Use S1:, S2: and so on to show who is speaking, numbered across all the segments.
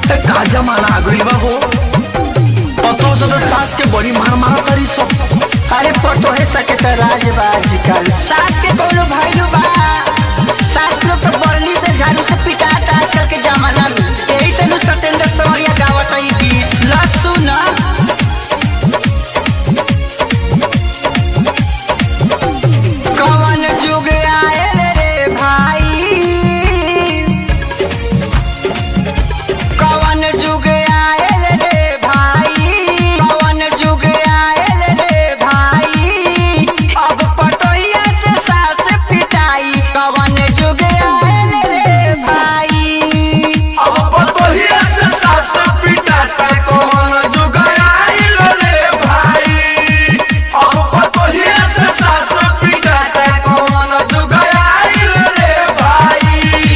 S1: ए, का जमाना आ गइल बा हो पतो से तो सास के बड़ी मार मारा तारी सब
S2: अरे पटोहे सके त राज बा आजकल सास के कोनो भैलू बा सास लोग तो बरली से झाड़ू से पिटाता आजकल के जमाना में यही से नु सत्येंद्र सौर्या गावत है गीत लसु ना कवन जुग आयल रे भाई कवन जुग आयल रे भाई कवन जुग आयल रे भाई अब पटोहिया से सास पिटाई कवन जुग आयल रे भाई
S1: अब पतोहिया से सास पिटाता कौन जुगाइल रे भाई अब पतोहिया से सास पिटाता कौन जुगाइल रे भाई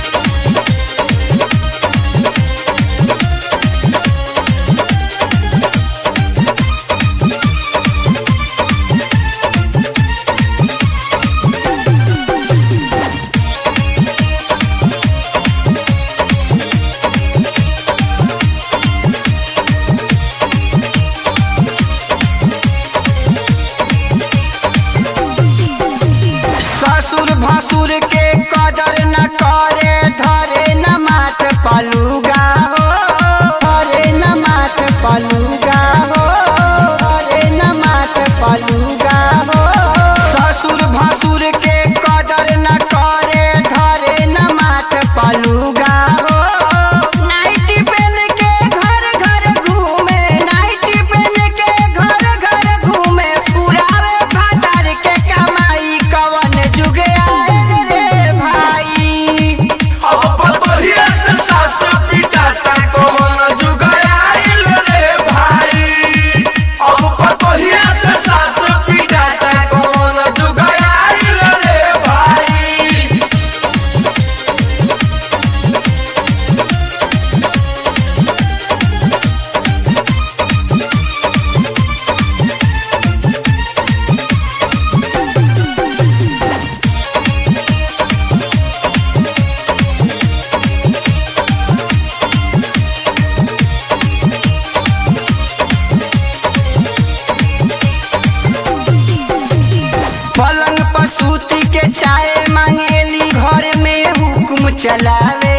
S2: ससुर भसुर के कदर न करे धरे न माथ पलुगा हो धरे न माथ पलुगा हो धरे न माथ पलुगा हो ससुर भसुर के कदर न करे धरे न माथ पलुगा हो नाइटी पहन के घर घर घूमे नाइटी पहन के घर घर घूमे पुरावे भातार के कमाई कवन जुगे आयल रे भाई
S1: अब पतोहिया से सास पिटाता कौन जुगाइल रे भाई अब पतोहिया से सास पिटाता कौन जुगाइल रे भाई
S2: पलंग पर सूती के चाय मांगेली घर में हुक्म चलावे